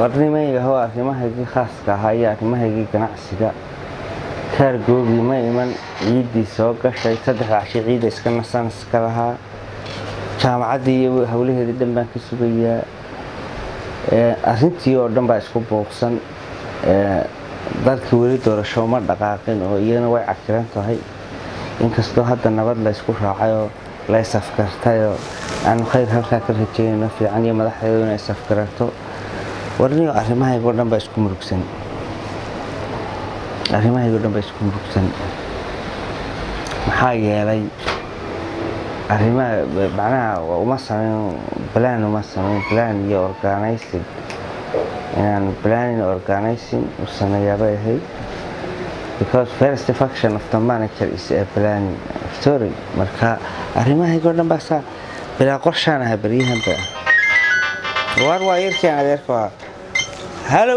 warnimaygaho arrimahaygii khaaska ahaa iyo arrimahaygii ganacsiga kaargoogii ma iman ciiddii soo gashay saddexda cashi ciidda iska nasan iska lahaa jaamacaddii iyo howlaheedii dhan baan ka sugayaa arrintii oo dhan baa isku buuqsan dalkii weli doorasho ma dhaqaaqin oo iyana way cakiran tahay inkastoo hadda nabad la ysku raacayoo la isafkartayoo aanu khayr halkaa ka rajeynayno fiican iyo madaxdeedu inay isafgarato warniyo arrimahaygo dhan baa isku murugsan arrimahaygo dhan baa isku murugsan maxaa yeelay arrimaha macnaha uma samayn balaan uma samayn balaan iyo organizing inaan planning organizing u sameeyaabay ahayd because first function of the manager is a planning story marka arrimahaygo dhan baa saa bilaa qorshaan aha baryahanba waar waa yarkian adeerka waa halow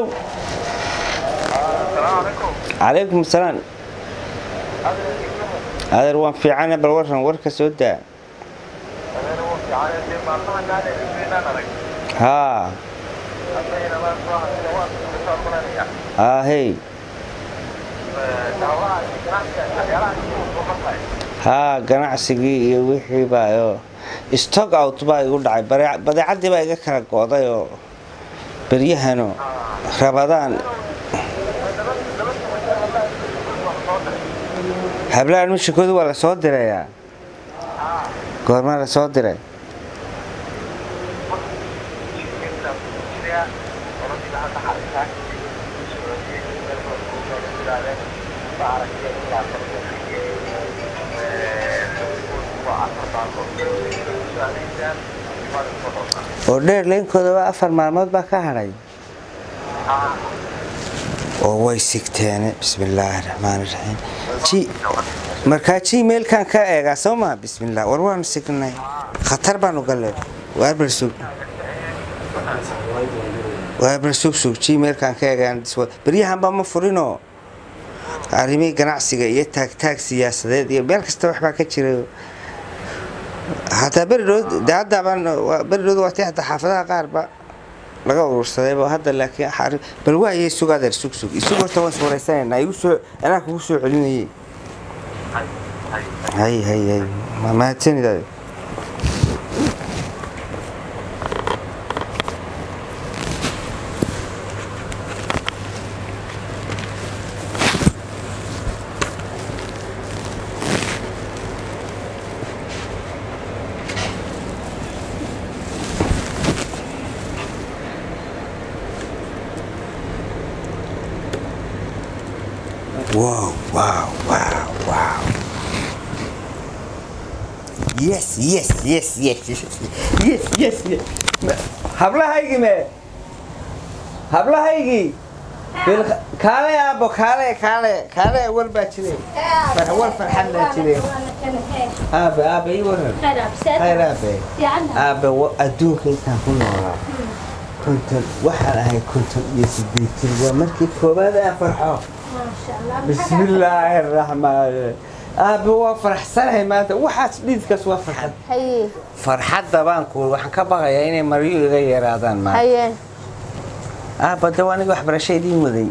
calaykum asalaam adeer waan fiicane bal waran warka soo daa haa ahey haa ganacsigii iyo wixii baa stock out baa igu dhacay badeecaddii baa iga kala go'day oo beryahano rabadaan hablahan mishikooda waa la soo dirayaa goormaa la soo diray oo dheer leynkooda afar maalmood baa ka hadhay oo way sigteene bismillaahi raxmaan raxiim markaa gmailkan ka eegaa soo maa bismillah war waanu signay khatar baanu galle waarbar sug waarbar sug sug gmailkan ka eegaan beryahanba ma furinoo arrimihii ganacsiga iyo taagtaag siyaasadeed iyo meel kasta waxbaa ka jira hataa beridhood de haddabaan beridhood waati hataa xaafadaha qaarba laga urursadayba hadda laakiin bal waayay sug adeer sug sug isug horta waan iswaraysanayna igu soo anaa kugu soo celinayay hay hay hay mahadsanid adeer Wow, wow, wow, wow. Yes, yes, yes, yes, yes, yes, yes, yes. hablahaygii me hablahaygii kaale aabo kaale kaale kaale war baa jire war farxad baa jire aabe aabe ii waran khayr aabe aabe adduunka intaan ku noolaa konton waxaan ahay konton iyo sideetan waa markii koobaad aan farxo بسم الله الرحمن aabe waa faraxsanahay maanta waxaas dhiidkaas waa farxad farxadda baan ku waxaan ka baqayaa inay maryo iga yaraadaan maanta aaba de aniga waxbarasho idiin waday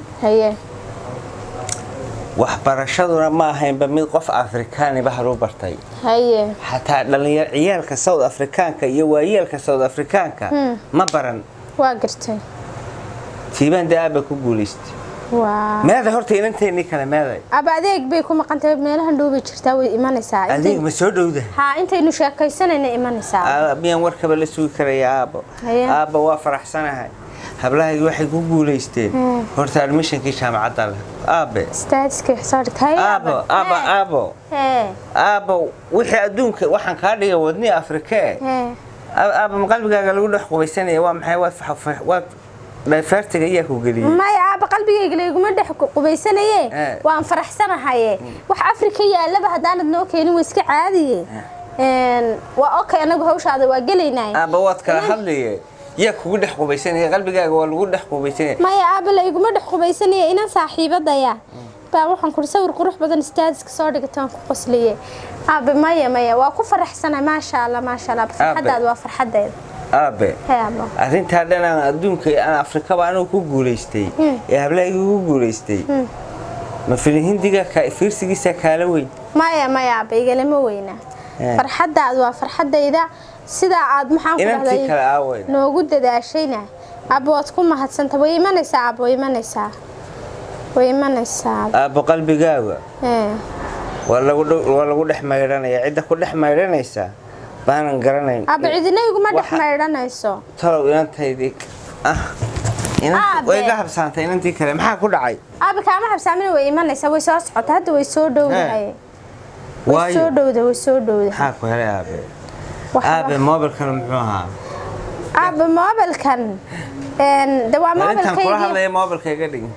waxbarashaduna ma ahaynba mid qof afrikaaniba halu bartay xataa dhalinyar ciyaalka south afrikaanka iyo waayeelka south afrikaanka ma baran waa gartay tiibaan de aaba ku guulaystay meeda horta inanteennii kale meeday aba adeeg bay ku maqantay meelahan dhow bay jirtaa way imanaysaa adeeg ma soo dhowda haa intaynu sheekaysanayna imanaysaa miyaan warkaba la sugi karaya aabo aabba waa faraxsanahay hablahaygi waxay ku guulaysteen horta admishonkii jaamacadda leh aabe aabo aabo aabo aabo wixii adduunka waxaan kaa dhigay wadnii afrikee aaba ma qalbigaaga lagu dhex qubaysanaya waa maxay waad dhayfaartiga iyaa ku geliyey maya aaba qalbigayga layguma dhex qubaysanaye waan faraxsanahaye wax afrika yaalaba haddaanad noo keenin waa iska caadiye waa okay anagu hawshaada waa gelaynay aaba waad kala hadlaye yaa kugu dhex qubaysanaya qalbigaaga waa lagu dhex qubaysanaya maya aaba layguma dhex qubaysanaya inan saaxiibadaya baa waxaan kuri sawir qurux badan staadiska soo dhigataan ku qosliye aabe maya maya waa ku faraxsanahay maasha allah maasha allah farxadaada waa farxadeeda aabe hee abo arrintaa dhan aan adduunka aan afrikaba anigu ku guulaystay ee hablahaygii ku guulaystay ma filin hindiga ka- fiirsigiisa kaala weyn maya maya aba igalama weyna Eh. farxaddaad waa farxaddayda sidaa aad maxaan ku inantii dhahday kale aaweyna noogu dadaashayna aba waad ku mahadsanta way imanaysaa aba way imanaysaa way imanaysaa aabbo qalbigaaga ee waa lagu dhow- waa lagu dhex maydhanaya cidda ku dhex maydhanaysa baanan garanayn aba cidina iguma dhex Waxa- maydhanayso talow inantaydii ah inantii- Aabe. way iga habsaantay inantii kale maxaa ku dhacay aba kaama xabsaamina way imanaysaa way soo socota hadda way soo dhowdahay way soo waayo dhowda way soo dhowda maxaa ku helay aabe Wax- aabe moobilkan muxuu ahaa aba moobilkan een de waa bal intaan kula moobilkaygii hadlayo moobilka iga dhig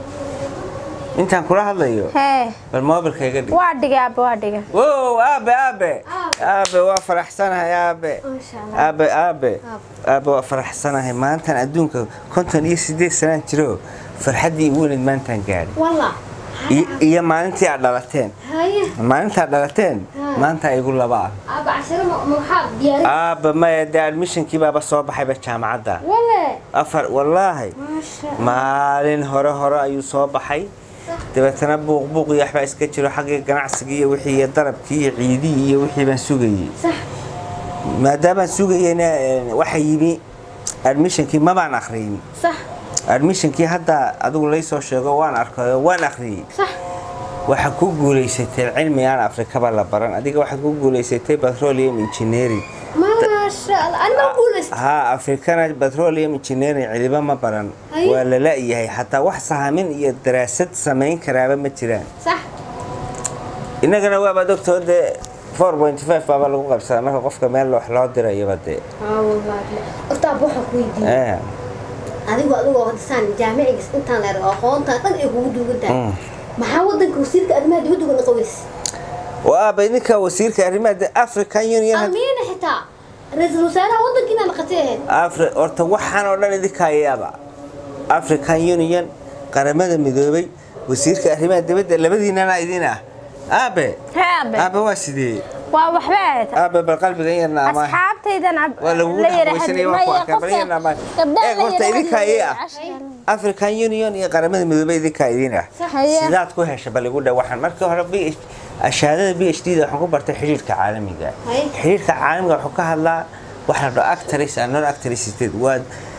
intaan kula hadlayo hee bal moobilka iga dhig waa dhigay aba waa dhigay wow aabe aabe aabe waa faraxsanahay aabe aabe aabe aabe waa faraxsanahay maantan adduunka konton iyo sideed sanaan jiro farxaddii igu weyneyd maantaan gaadhay والله I- iyo maalintii aad dhalateen هاي maalintaad dhalateen maanta igu laba ah أبا عشرة محاب دياري aaba maya dee admishonkii baaba soo baxayba jaamacadda ولا afar wallaahi ما شاء maalin hore hore ayuu soo baxay dabeetana buuq buuq iyo waxbaa iska jiro xaggii ganacsigii iyo wixii iyo darabkii iyo ciidihii iyo wixii baan sugayey صح maadaamaan sugayeyna eh, waxa yimi admishonkii mabaan akhriyin صح admishonkii hadda adigu laysoo sheego waan arkayo waan akhriyey صح waxaa ku guulaysatay cilmi aan afrikaba la baran adiga waxaad ku guulaysatay petroleum engineering ما شاء الله أنا ما أقول است haa afrikana petroleum engineering cidiba ma baran Ay. waa la la-yahay xataa wax sahamin iyo daraasad samayn karaaba ma jiraan صح innagana waaba doctor dee 4.5 baaba lagu qabsadaa marka qofka meel wax loo dirayaba dee اه والله أرتاح بوحة كويدي Eh, أديكو أديكو هدسان جامعي إنتان لأر أخوانتا دن إيقو دوغنتا maxaa wadanka wasiirka arrimaha dibadda uga naqaweys waaba idinka wasiirka arrimaha de- african union had- amiina xitaa ra-iisul wasaaraha wadankiina naqatay ahayd Afri- horta waxaan oo dhan idinka ayaaba african union qaramada midoobay wasiirka arrimaha dibadda labadiinana idin ah aabe hee abe aabe waa sidee waa waxba ahayd aabe bal qalbigan yarna ama asxaabtaydan ab- waa lagugu la yara dhaxweysanaya hadli- waa ku maya, arkaa bal qofka- yarna ama gabdhaha eeg la horta yara idinka hadli- ii ah african union iyo qaramada midoobay idinka idin ah Haye. sidaad ku hesha bal igu dha waxaan markii hore PH shahaadada b h d da waxaan ku bartay xiriirka caalamiga Haye. xiriirka caalamiga wuxuu ka hadlaa waxa la dhaho actors and non actors state waa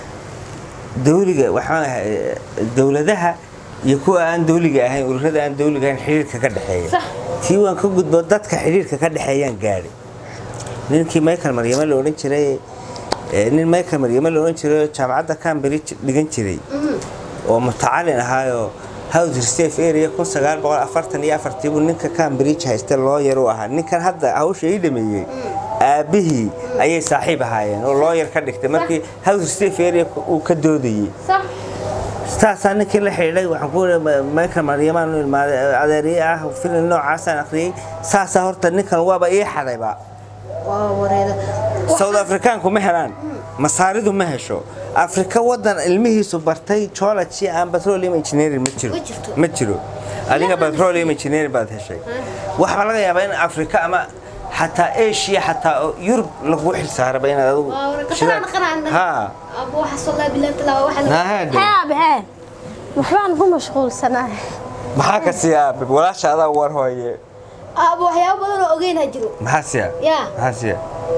dawliga waxaan ahay dowladaha iyo kuwa aan dawliga ahayn ururada aan dawliga ahayn xiriirka ka dhexeeya Sax. tii waan ka gudbo dadka xiriirka ka dhexeeyaan gaadhay ninkii michael maryamo la odhan jiray eh, nin michael maryamo la odhan jiray oo jaamacadda cambridge dhigan jiray oo mutacalin ahaayoo house reserve area kun sagaal boqol afartan iyo afartii buu ninka cambridge haysta looyar u ahaa ninkan hadda hawsha ii dhameeyey aabihii ayay saaxiib ahaayeen oo looyar ka dhigtay markii house reserve area uu ka doodayey صح saasaa ninkii la xidhiidhay waxaan ku iri michael maryamaan u ilmaaday adeeriye ah filim noocaasaan akhriyey saasaa horta ninkan waaba ii xadayba waa wareeda south africaanku ma helaan masaaridu ma hesho afrika wadan ilmihiisu bartay geology aan petroleum engineering ma jiro Ma jirto. ma jiro adiga petroleum engineering baad heshay waxaa laga yaabaa in afrika ama xataa asia xataa oo yurub lagu xilsaaraba inaad adigu waa wareeda shidaal- kasana qanaan ha abu waxa soo laa bilaa talaa waxa la nahaade hee abe hee waxbaan ku mashquulsanahay maxaa ka sii aabe walaasha adaa war hooye abu waxyaabo badan oo ogeyn ha jiro maxaa siya yaa maxaa siya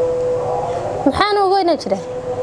maxaan ugoyna jira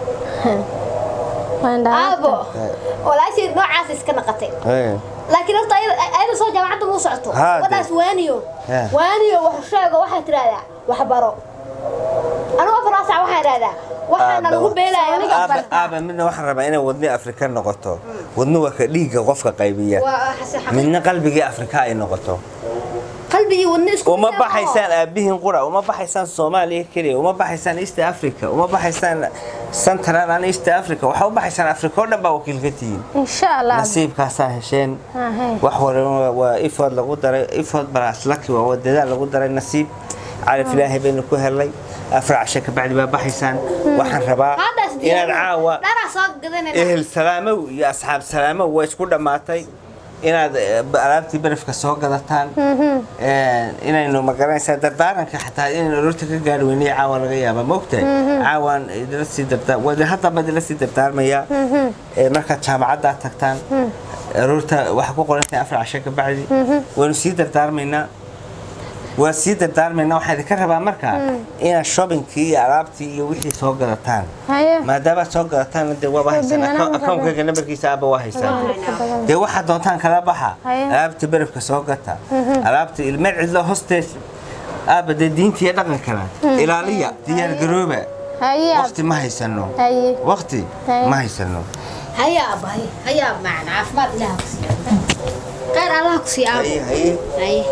waan aabo dhaafta walaashii noocaas iska naqatay Eh. laakiin horta ayada ayada soo jaamacadda muu socoto Haa, de. wadaas waaniyo Haa. waaniyo wax sheego waxaad tidhahdaa wax baro anigu afar saac waxaan idhahdaa waxaana lagu beelaya aniga aabe barta aabe midna waxaan rabaa inay wadni afrika noqoto wadni waa ka dhiigga qofka qaybiya waa xasi- xaqi- midna qalbigii afrika ay noqoto qalbigii wadni isku uma mid ah oo- baxaysaan aabihiin qura uma baxaysaan soomaaliya keliya uma baxaysaan east africa uma baxaysaan central and east africa waxaa u baxaysaan afrika oo dhan baa wakiil ka tihiin insha allah nasiibkaasaa hesheen Ah, hey. wax walba waa ifood lagu daray ifood balaas laki waa dadaal lagu daray nasiib calaf ilaahay baynu ku helay afar casho ka bacdi baa baxaysaan waxaan rabaa Haddaas inaad diyaar- caawa dharaa soo gadanayna ehel salaamow iyo asxaab salaamow waa isku dhammaatay inaad eh, alaabtii barafka soo gadataan Een, inaynu magaranaysaa dardaaranka xataa inaynu aroorta ka gaari weynay caawa laga yaaba maogtahay caawaan idila sii dardaa waa haddaba idila sii dardaarmaya Ee, markaad jaamacaddaa tagtaan aroorta waxaa ku qoran tahay afar casho ka bacdi waynu sii dardaarmaynaa waa sii dardaarmaynaa waxaa idinka rabaa markaa inaad shoppingkii iyo alaabtii iyo wixii soo gadataan haye maadaama soo gadataan dee waaba haysaan Binaana ma akoonkayga nambarkiisa aaba waa haysaan dee waxaad doontaan kala baxa Haye. alaabta barafka soo gata alaabta ilmeel cidlo hostees aaba dee diinta iyo dhaqankana ilaaliya diyaar garooba haye waqti ma haysano haye waqti Haye. ma haysano هيا أبا هيا هيا معنا عفمات الله كسي غير الله كسي أبا haye haye هيا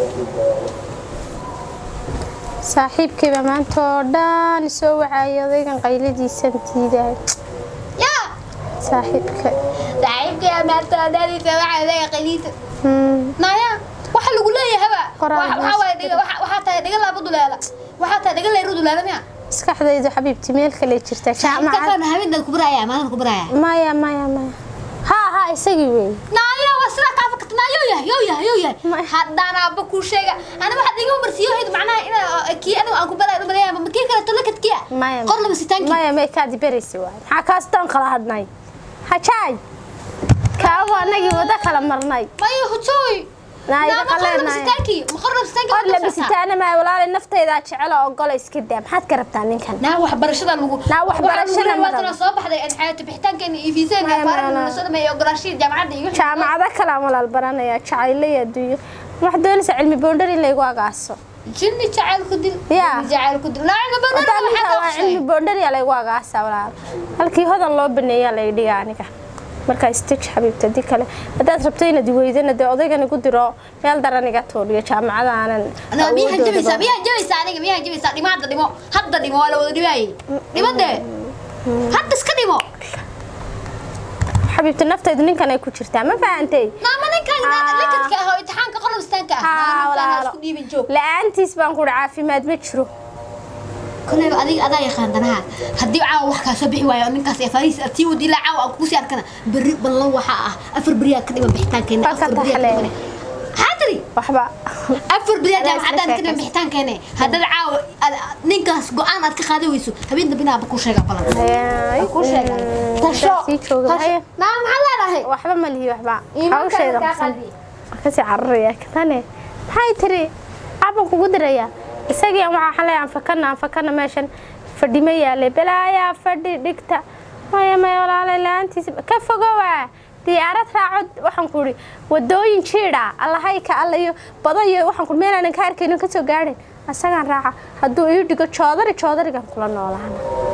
saaxiibkayba maanta oo dhan isoo wacaayo odaygan qayladiisan diidaay يا saaxiibka تعيبك يا مات داري سمع ذا قليل Hmm, نايا waxa lagu leeyahay Qoraal waxa hoos. waxa dhiga waxa tahay dhiga laabo duleela waxa tahay dhiga leeru duleela miya maskaxdaydu xabiibti meel kale jirta inta jaamacad kan habeen ku baraya maadan ku baraya maya maya maya ha ha isagii wey naaya wasra ka fakat naayo ya yo ya yo ya Ma- hadana abba ku sheega ana waxa dhiga marsiyo hid macnaha ina ki anigu aan ku baraya baraya ma kii kale tolakad kiya maya qor laba sitaanki maya may kaadi beraysa waay maxaa kaastaan kala hadnay hajaay kaabu anagii wada kala marnay mayo hutoy Naaya, na ma qor laba qaleenaaya. sitaanki ma qor laba sitaanki qor labisitaana maa walaalay naftaydaa jecela ogola iska daa maxaad ka rabtaa ninkan naa waxbarashada lagu Naa waxbarashada ma waatana rabo. soo baxday aan xayata bixitaankeena iyo fiiseen Maya, iyo maya, faarin maya. soo dhameeyo ogolaashii jaamacadda iyo wixii. jaamacado kale aan walaal baranaya jacaylo iyo adduunyo waxaad doonaysaa cilmi boondhar in laygu agaaso jinni jacayl ku dil Ya. jinni jacayl ku dil naa cilmi badan Haddaan waxaa ninkaa ka waa qashay cilmi boondhar yaa laygu agaasa walaal halkii hodan loo baneeyaa lay dhiga aniga markaa stij xabiibta di kale haddaad rabto inaad weydana dee odaygan igu diro meel daran iga tuuriyo jaamacada aanan Anaa miyaha awoodooda jabaysaa badan. miyaha jabaysaa aniga miyaha jabaysaa dhimo hadda dhimo hadda dhimo waa la wada dhibaayay dhimo dee hadda iska dhimo xabiibta naftaydu ninkan ay ku jirtaa ma fahantay naama ninkan Ah. lakadka ah oo imtixaanka qornabistaanka ah Haa, naa ninkaan walaalo. isku dhiibin joog la-aantiis baan kuhi caafimaad ma jiro koleyba adiga adaa yaqaan danaha haddii caawa wax kaa soo bixi waayo oo ninkaas ee fariis aad sii wadi ilaa caawa aan kugu sii arkana berri ballan waxaa ah afar beriyaa ka dhiman bixitaankeena Waa ka afar beriyaa ka taxlee. dhiman xaadiri waxba afar beriyaa Adaa jaamacadaan isla ka dhiman sheekaysa. bixitaankeena haddaad caawa aad- ninkaas go-aan aad ka qaadi weyso habeen dambe inaaba ku sheega balan Ay, ku sheega mm, tasho sii jooga tasho haya naa maxaa leedahay waxba ma lihi waxba Iimaanka hawsheeda kaa qabsan. qaadi. Waan kasii cararaya katane maxay tiri aban kugu diraya isagii aan waxaa xalay aan fakana aan fakana meeshan fadhi ma yaalay balaayaa fadhi dhigta maya maya walaalay la-aantiisa ka fogowa diyaarad raaco waxaan ku ihi wadooyin jiidha allahayka alla iyo bado iyo waxaan ku meelaanan ka arkaynin kasoo gaadhin asagaan raaca hadduu ii dhigo joodari joodarigan kula noolaana